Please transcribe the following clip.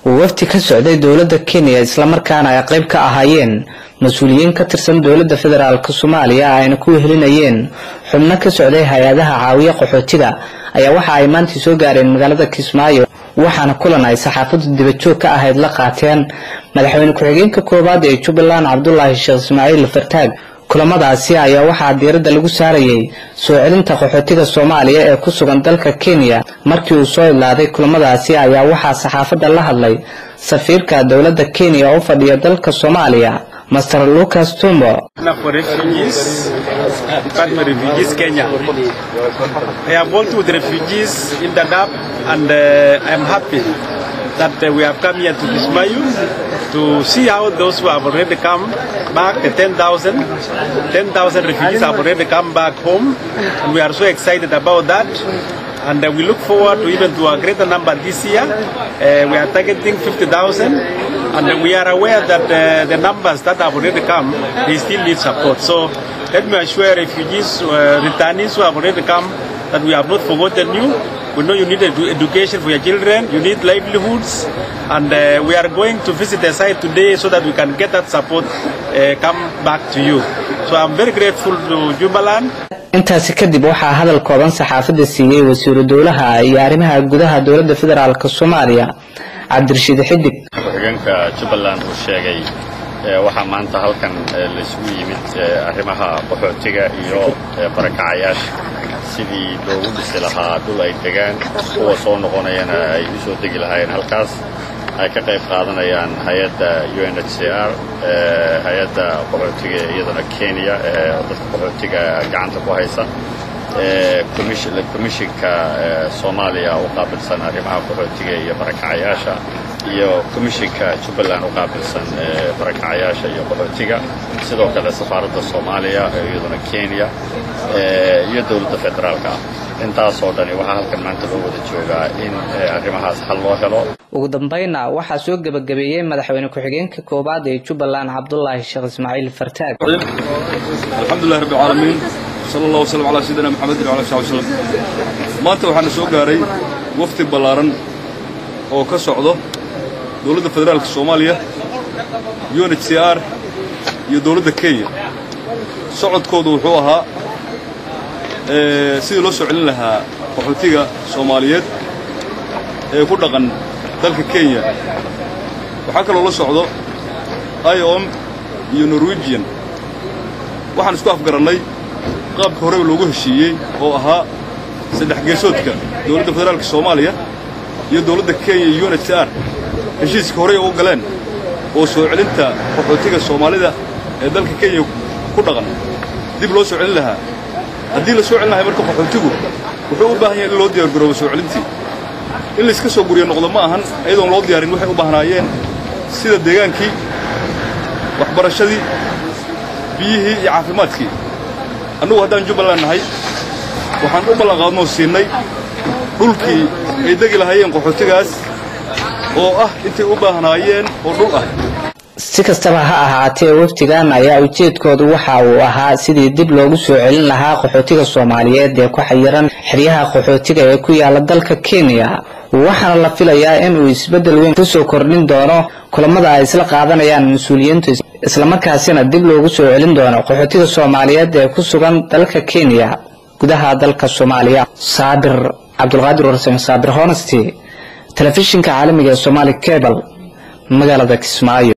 wafdi ka socday dowladda kenya islamarkaana ay qayb ka ahaayeen mas-uuliyiin ka tirsan dowladda federaalk soomaaliya ayna ku wehelinayeen xubno ka socday hay-adaha caawiya qaxootiga ayaa waxa ay maantii soo gaareen magaalada kismaayo waxaana kulan ay saxaafaddu dibajoog ka ahayd la qaateen madaxweyne ku-xigeenka koowaad ee jubbaland cabdulaahi sheekh ismaaciil fartaag kulamadaasi ayaa waxaa diiradda lagu saarayay soo celinta qaxootiga soomaaliya ee ku sugan dalka kenya markii uu soo idlaaday kulamadaasi ayaa waxaa saxaafadda la hadlay safiirka dowladda kenya oo u fadhiya dalka soomaaliya master lucas tumbo for refugees, Department of Refugees Kenya. I have worked with refugees in Dadaab and uh, I am happy that uh, we have come here to Kismayu to see how those who have already come back, the 10,000, 10,000 refugees have already come back home and we are so excited about that and uh, we look forward to even to a greater number this year. Uh, we are targeting 50,000 and we are aware that uh, the numbers that have already come, they still need support. So let me assure refugees, uh, returnees who have already come, that we have not forgotten you. We know you need edu education for your children, you need livelihoods, and uh, we are going to visit the site today so that we can get that support uh, come back to you. So I'm very grateful to Jubaland. intaasi kadib waxaa hadal kooban saxaafadda siiyey wasiiru dowlaha iyo arrimaha gudaha dowladda federaalk soomaaliya cabdirashiid xidig ku-xigeenka jubbaland uu sheegay waxaa maanta halkan laysugu yimid arrimaha qaxootiga iyo barakacayaasha sidii loogu dhisi lahaa dhul ay degaan kuwa soo noqonayana ay u soo degi lahaayeen halkaas ay ka qayb qaadanayaan hay-adda u n h c r hay-adda qaxootiga iyadana kenya dadka qaxootiga gacanta ku haysa komishinka soomaaliya u qaabilsan arrimaha qaxootiga iyo barakacayaasha iyo komishinka jubbaland u qaabilsan barakacayaasha iyo qaxootiga sidoo kale safaaradda soomaaliya iyaduna kenya iyo dowladda federaalka intaasoo dhani waxaa halkan maanta loo wada joogaa in arrimahaas xal loo helo ugu dambayna waxaa soo gebagabeeyey madaxweyne ku-xigeenka koowaad ee jubbaland cabdulaahi sheekh ismaaciil fartaag alxamdulilahi rabbi alcaalamiin sala allah wasalam calaa sayidina maxamedin wala sabi wslam maanta waxaana soo gaaray wafdi ballaaran oo ka socdo dowladda federaalka soomaaliya u n h c r iyo dowladda kenya socodkoodu wuxuu ahaa sidii loo soo celin lahaa qaxootiga soomaaliyeed ee ku dhaqan dalka kenya waxaa kaloo la socdo iom iyo norwegian waxaan isku afgarannay qaabka horeba loogu heshiiyey oo ahaa saddex geesoodka dowladda federaalka soomaaliya iyo dowladda kenya iyo u n h c r heshiiska horey u galeen oo soo celinta qaxootiga soomaalida ee dalka kenya ku dhaqan dib loo soo celin lahaa haddii la soo celin lahay marka qaxootigu wuxuu u baahan yahay in loo diyaargaroobo soo celintii in layska soo guriyo noqdo ma ahan iyadoon loo diyaarin waxay u baahnaayeen sida deegaankii waxbarashadii biyihii iyo caafimaadkii annugu haddaan jubbaland nahay waxaan u ballanqaadnoo siinnay dhulkii ay degi lahaayeen qaxootigaas oo ah intay u baahnaayeen oo dhul ah si kastaba ha ahaatee wafdigan ayaa ujeedkoodu waxa uu ahaa sidii dib loogu soo celin lahaa qaxootiga soomaaliyeed ee ku xayiran xeryaha qaxootiga ee ku yaala dalka kenya waxaana la filayaa in uu isbeddel weyn kusoo kordhin doono kulamada ay isla qaadanayaan mas-uuliyiintu islamarkaasina dib loogu soo celin doono qaxootiga soomaaliyeed ee ku sugan dalka kenya gudaha dalka soomaaliya saabir cabdulqaadir warsame saabir honesty telefishinka caalamiga ee somaali cable magaalada kismaayo